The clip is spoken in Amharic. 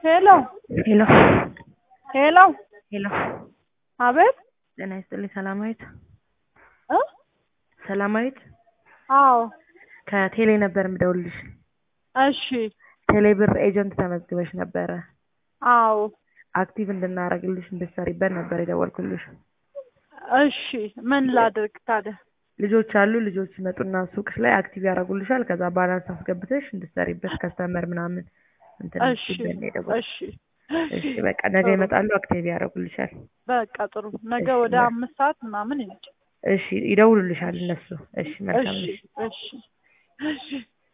ሄሎ ሄሎ ሄሎ ሄሎ አቤት ጤና ይስጥልኝ ሰላማዊት እ ሰላማዊት አዎ ከቴሌ ነበር የምደውልልሽ እሺ ቴሌ ብር ኤጀንት ተመዝግበሽ ነበረ አዎ አክቲቭ እንድናረግልሽ እንድትሰሪበት ነበር የደወልኩልሽ እሺ ምን ላድርግ ታዲያ ልጆች አሉ ልጆች ይመጡና ሱቅሽ ላይ አክቲቭ ያደርጉልሻል ከዛ ባላንስ አስገብተሽ እንድትሰሪበት ከስተመር ምናምን እንትን እሺ እንድትይበት ነው የደወልኩት እሺ እሺ በቃ ነገ ይመጣሉ አክቲቭ ያደርጉልሻል በቃ ጥሩ ነገ እሺ፣ ወደ በ- አምስት ሰዓት ምናምን ይመጣል እሺ ይደውሉልሻል እነሱ እሺ መልካም እሺ እሺ እሺ እሺ